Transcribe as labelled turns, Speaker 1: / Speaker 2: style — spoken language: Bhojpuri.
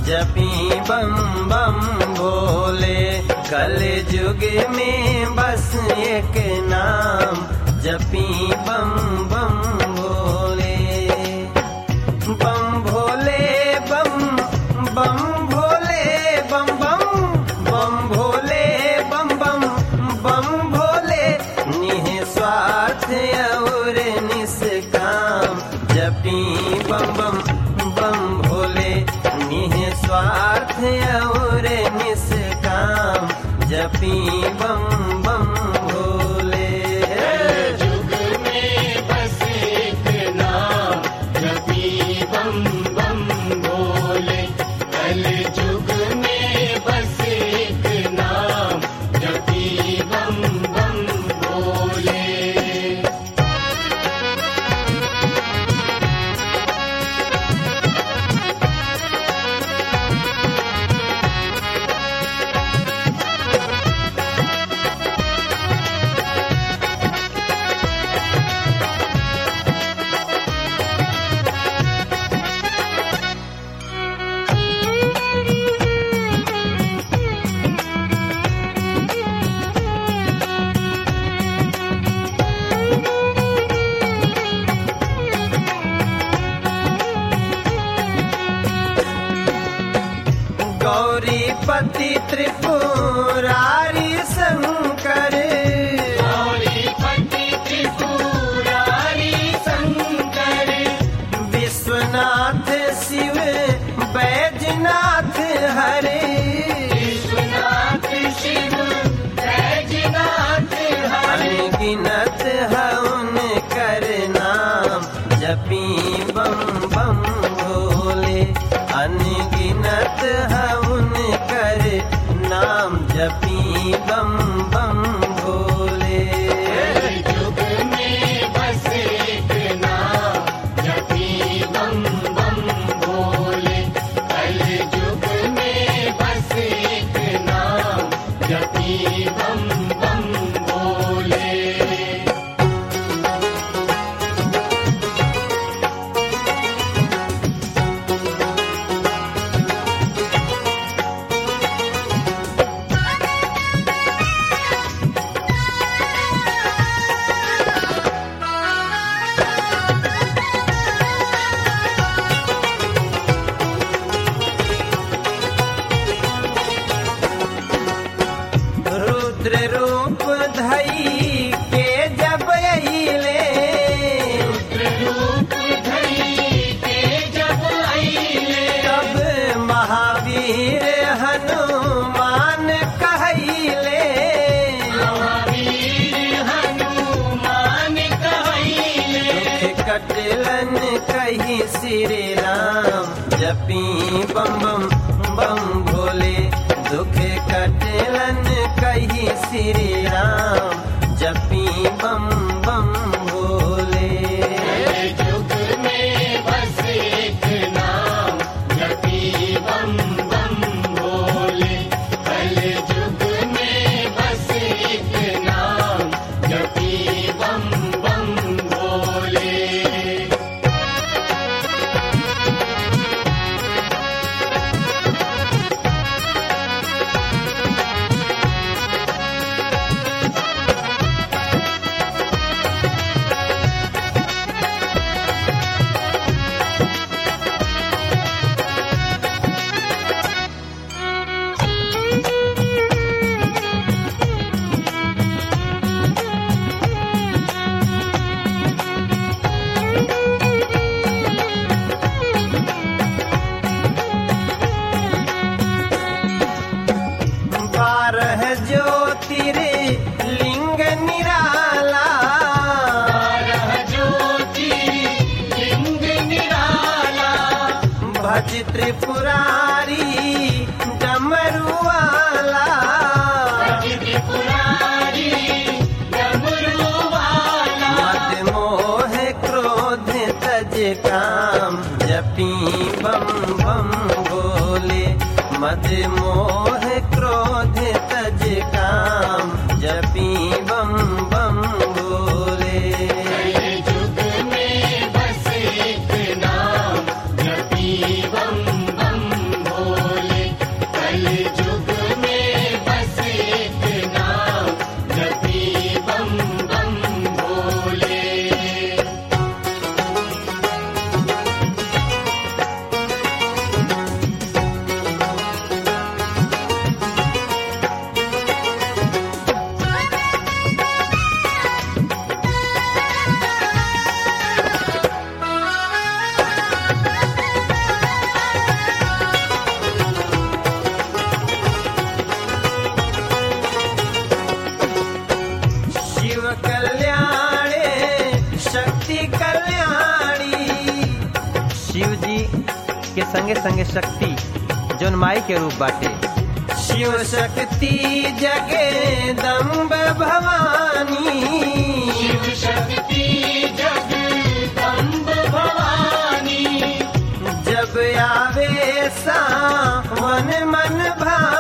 Speaker 1: जपी बम बम भोले कल युग में बस एक नाम जपी बम बम भोले बम भोले बम बम भोले बम बम बम भोले बम बम बम भोले निस्वार्थ और निष्काम जपी बम बम बम भोले निस्वार्थ और निष्काम जपी बम बम भोले
Speaker 2: युग में बस एक नाम जपी बम बम भोले कल युग में बस एक नाम जपी बम बम भोले
Speaker 1: गौरीपति त्रिपुरारी शंकर
Speaker 2: गौरीपति त्रिपुरारी शंकर
Speaker 1: विश्वनाथ शिव बैजनाथ हरे
Speaker 2: विश्वनाथ शिव बैजनाथ हरे
Speaker 1: अनगिनत हवन कर नाम जपी बम बम भोले अनगिनत हवन कर नाम जपी बम बम भोले
Speaker 2: युग में बस एक नाम जपी बम बम भोले कल युग में बस एक नाम जपी बम बम भोले
Speaker 1: रुद्र रूप धई के जब अइले
Speaker 2: रूप धरी के जब आईले
Speaker 1: तब महावीर हनुमान कहले
Speaker 2: महावीर हनुमान कहले
Speaker 1: कटलन कही श्री राम जपी बम बम बम भोले दुख कटलन कही श्री राम जपी बम बम भोले
Speaker 2: युग में बस एक नाम जपी बम बम भोले कल युग में बस एक नाम जपी बम बम भोले
Speaker 1: बारह ज्योतिर्लिंग निराला
Speaker 2: बारह ज्योति लिंग निराला
Speaker 1: भज त्रिपुरारी डमरुआला
Speaker 2: त्रिपुरारी डमरू वाला
Speaker 1: मद मोह क्रोध तज काम जपी बम बम भोले मद मोह क्रोध तज काम जपी बम बम भोले
Speaker 2: युग में बस एक नाम जपी बम बम भोले
Speaker 3: संगे संगे शक्ति जौन माई के रूप बाटे
Speaker 1: शिव शक्ति जगदम्ब भवानी
Speaker 2: शिव शक्ति जगदम्ब भवानी
Speaker 1: जब आवे सावन मन भानी